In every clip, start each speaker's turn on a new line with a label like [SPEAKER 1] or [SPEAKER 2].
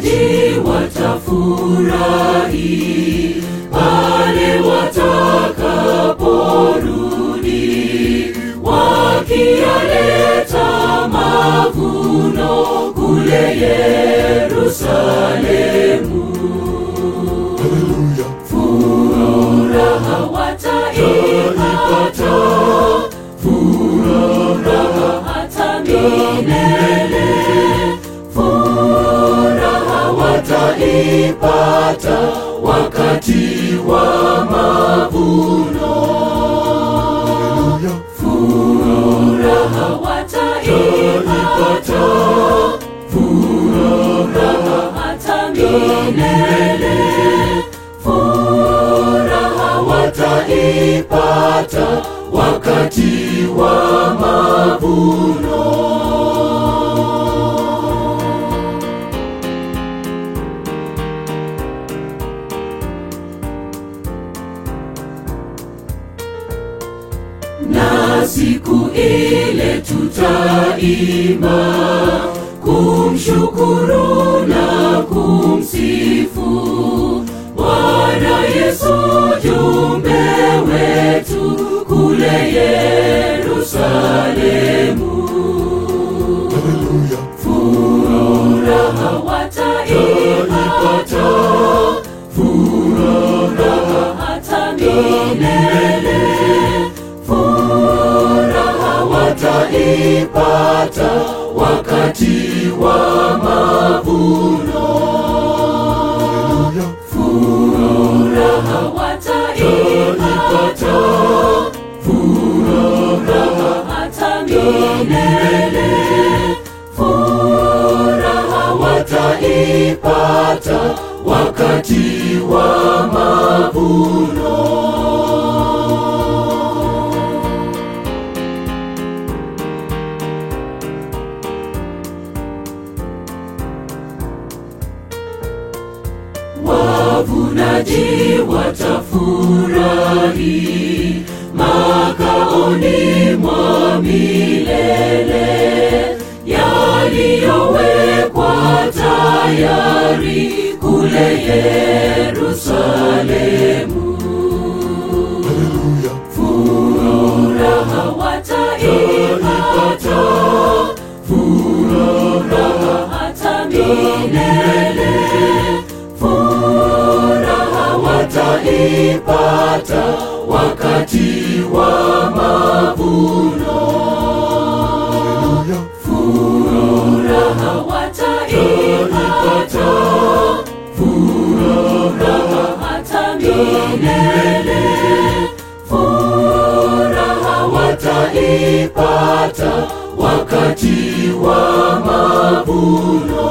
[SPEAKER 1] wavunaji watafurahi pale watakaporudi wakiyaleta mavuno kule Yerusalemu.
[SPEAKER 2] Haleluya.
[SPEAKER 1] Furaha wataipata, furaha hata milele. Furaha wataipata wakati wa mavuno.
[SPEAKER 2] Haleluya.
[SPEAKER 1] Furaha wataipata, furaha hata milele. Furaha wataipata wakati wa mavuno. na siku ile tutaimba kumshukuru na kumsifu Bwana Yesu jumbe wetu kule Yerusalemu.
[SPEAKER 2] Haleluya.
[SPEAKER 1] Furaha wataipata, furaha hata milele. Furaha wataipata wakati wa mavuno.
[SPEAKER 2] Haleluya.
[SPEAKER 1] Furaha wataipata, furaha hata milele. Furaha wataipata wakati wa mavuno. wavunaji watafurahi makaoni mwa milele yaliyowekwa tayari kule Yerusalemu.
[SPEAKER 2] Haleluya.
[SPEAKER 1] Furaha wataipata, furaha hata milele. Furaha wataipata wakati wa mavuno.
[SPEAKER 2] Haleluya.
[SPEAKER 1] Furaha wataipata, furaha hata milele. Furaha wataipata wakati wa mavuno.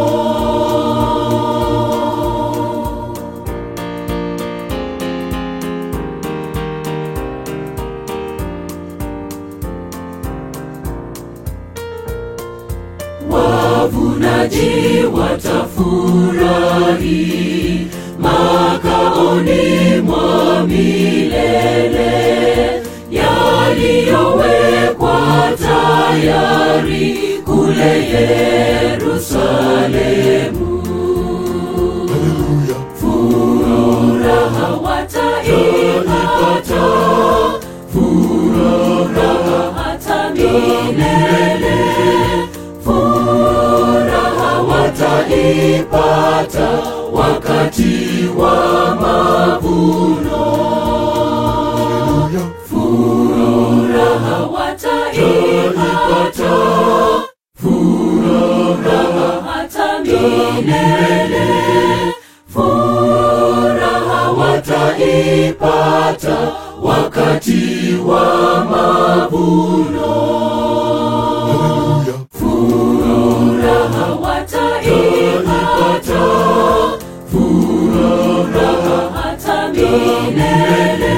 [SPEAKER 1] wavunaji watafurahi makaoni mwa milele yaliyowekwa tayari kule Yerusalemu.
[SPEAKER 2] Haleluya.
[SPEAKER 1] Furaha wataipata, furaha hata milele. Furaha wataipata wakati wa mavuno.
[SPEAKER 2] Haleluya.
[SPEAKER 1] Furaha wataipata, furaha hata milele. Furaha wataipata wakati wa mavuno.
[SPEAKER 2] Haleluya.
[SPEAKER 1] Furaha wataipata, furaha hata milele.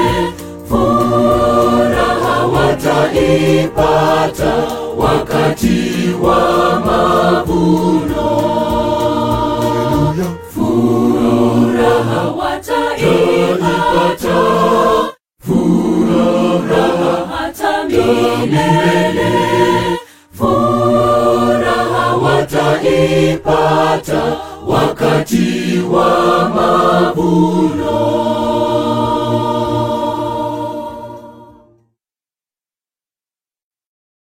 [SPEAKER 1] Furaha wataipata wakati wa mavuno.
[SPEAKER 2] Haleluya.
[SPEAKER 1] Furaha wataipata, furaha hata milele. Furaha wataipata wakati wa